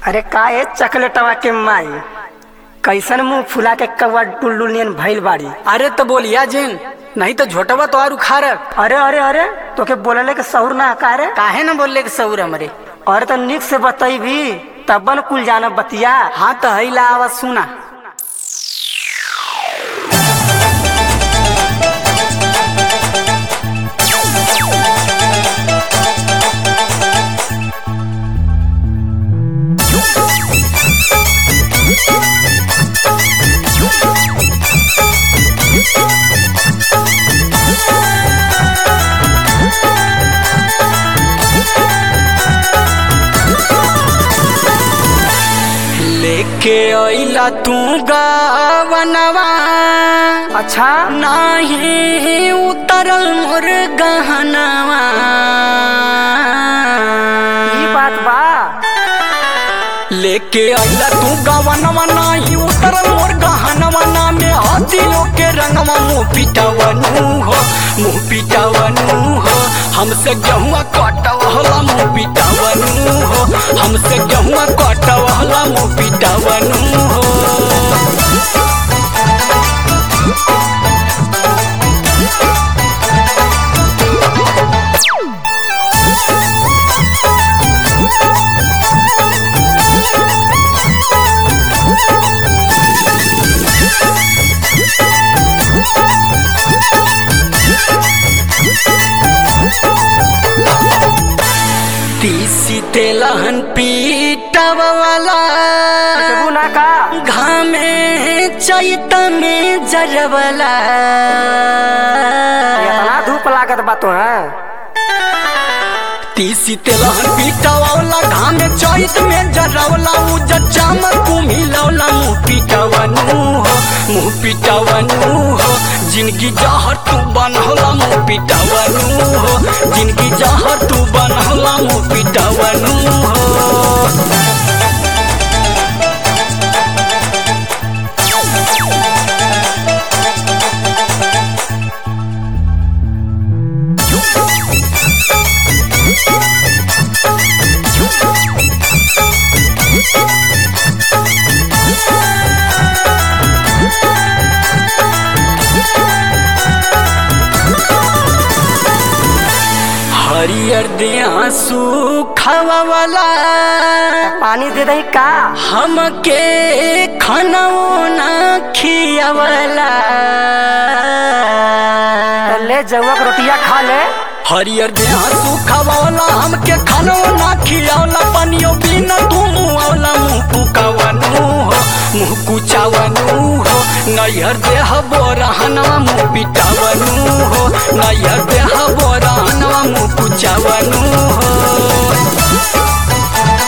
अरे का ए चकलेटवा के माई कैसन मुंह फुला के कौवा टुल्लू नियन भइल बाड़ी अरे तो बोलिया जिन नहीं तो झोटवा तो और उखाड़ अरे अरे अरे तोके बोलले के सहुर ना का रे काहे न बोलले के सौर हमरे अरे तो निक से बतैबी तब न कुल जाना बतिया हाँ तो हैला आवाज सुना लेके अइला तू गावनवा अच्छा नाही उतरल मोर गहनवा ई बात बा लेके अइला तू गवनवा नाही उतरल मोर गहनवा ना में हाथियों के रंगवा मुँह पिटवनु हो मुँह पिटवनु हो हमसे गेहुआ कटवहला मुँह पिटवनु हो हमसे गेहुआ कटवहला मुँह पिटवनु हो तीसी तेलहन पीटव वाला केहू ना का घामे चैत में जरवला इतना धूप लागत बा तो है तीसी तेलहन पीटवला घामे चैत में जरवला उजर चामर कुम्ही लौला मुँह पीटवनु हो मुँह पीटवनु हो जिनकी जहर तू बनहला मुँह पीटवनु हो जिनकी जहर तू बनहला मुँह पीटवनु हो हरियर देहा सुखावा वाला पानी दे दही का हमके खानाओ ना खियावला तो ले जौआ के रोटिया खा ले हरियर देहा सुखावा वाला हमके खानाओ ना खियावला पानियो बिना तू मुआवला मुँह फुकावनु हो मुँह कुचावनु हो नैहर देह बोरहनवा मुँह पिटावनु हो नैहर देह बोरहनवा मुँह कुचावनु हो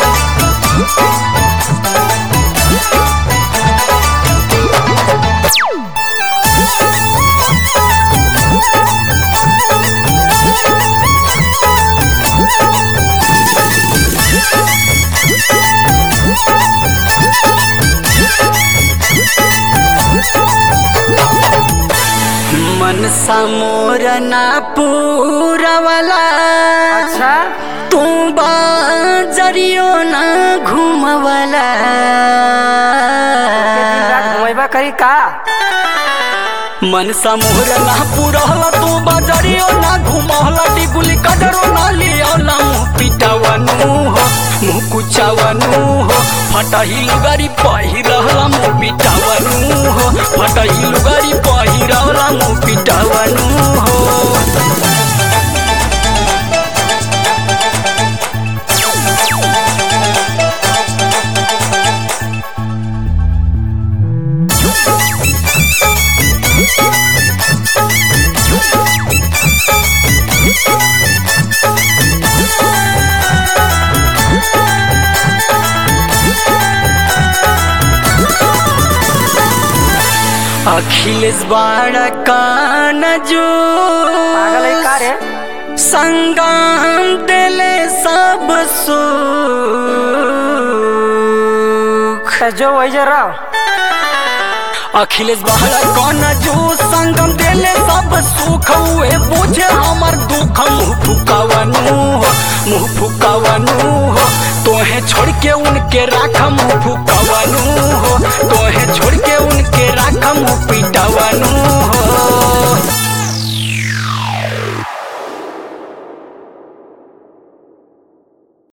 मन समोर ना पूरवला अच्छा तू बाजरियो ना घूमवला के दिन रात घुमैबा करी का मन समोर ना पूरहला तू बाजरियो ना घूमवला टिकुली कजरो ना लियावला मुँह पिटावनु हो मुँह कुचावनु हो फटही लुगारी पहिरहला मुँह पिटावनु हो फटही लुगारी पहिरहला मुँह पिटावनु हो अखिलेश बाड़ा कान जो पागल है का रे संगम दिले सब सुख तो जो वही जे रहो अखिलेश बाड़ा कान जो संग चंदन देले सब सुख हुए बुझे हमर दुख मुँह फुकावनु हो मुँह फुकावनु हो तोहे छोड़ के उनके राख मुँह फुकावनु